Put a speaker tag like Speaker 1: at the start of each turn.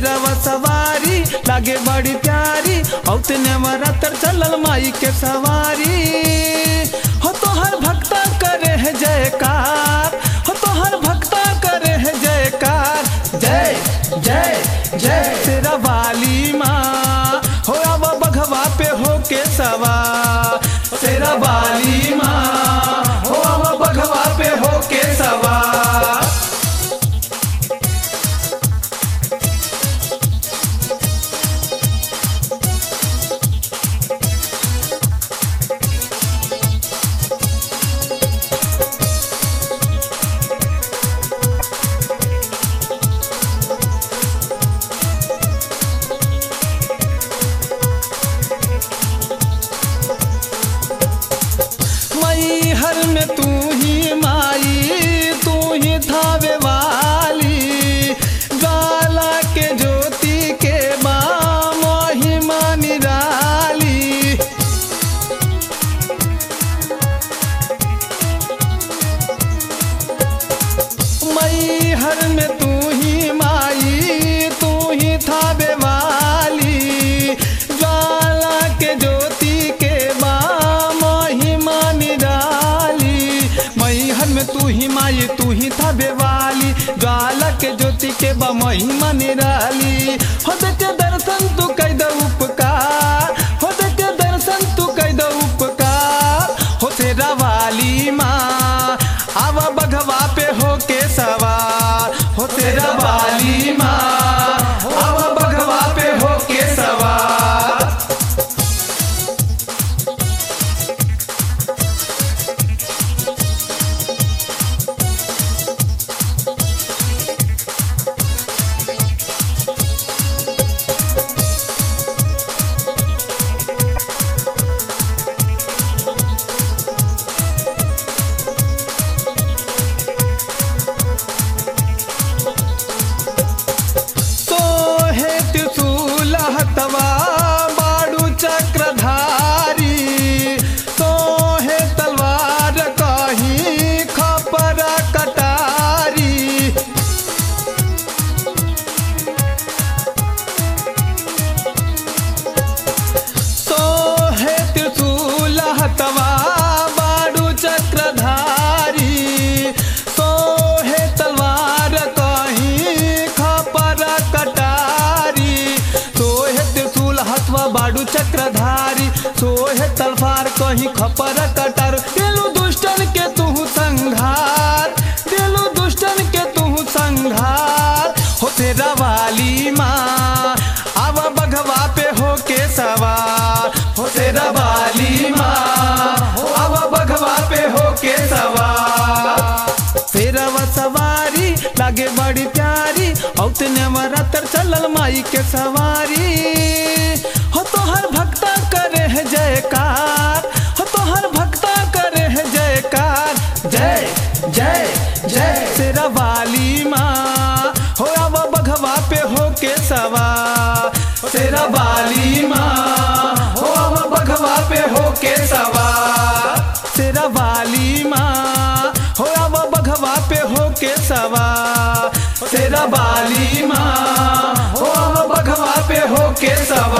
Speaker 1: शेरवा सवारी लागे बड़ी प्यारी औते नवरात्र चलल माई के सवारी हो तो हर भक्ता करे है जयकार हो तो हर भक्ता करे है जयकार जय जय जय तेरा वाली माँ हो अब बघवा पे हो के सवार तेरा वाली माँ हो अब बघवा पे हो के सवार मई हर में तू ही माई तू ही थावे वाली गाला के ज्योति के बाम महिमा निराली मई हर में तू ही माई तू ही थावे वाली ज्वाला के ज्योति के बाम महिमा निराली मई हर में तू ही माई तू ही थावे वाली ज्वाला के ज्योति के बा महिमा निराली हो के दर्शन तू कई द उपकार हो के दर्शन तू कई द उपकार हो तेरा वाली माँ आवा बघवा पे हो के सवार हो तेरा वाली माँ आवा बघवा पे हो के सवार तो है त्रिशूल हतवा बाड़ू चक्रधारी तो है तलवार कहीं खपर कटारी तो है त्रिशूल हतवा बाड़ू चक्रधारी तो है तलवार कहीं खपर कटारी तो है त्रिशूल हथवा बाड़ू चक्रधारी तो है तलवार कहीं खपर कटार दिलु दुष्टन के तू संघार दिलु दुष्टन के तू संघार हो तेरा वाली माँ अब बघवा पे हो के सवार हो तेरा वाली माँ अब बघवा पे हो के सवार तेरा व सवारी लागे बड़ी प्यारी औते नवरात्र चलल माई के सवारी हो तो हर भक्ता करे है जयकार हो तो हर भक्ता करे है जयकार जय जय जय तेरा वाली माँ हो अब बघवा पे हो के सवार तेरा वाली माँ हो अब बघवा पे हो के सवार तेरा वाली माँ हो अब बघवा पे हो के सवार तेरा वाली माँ हो अब बघवा पे हो के सवार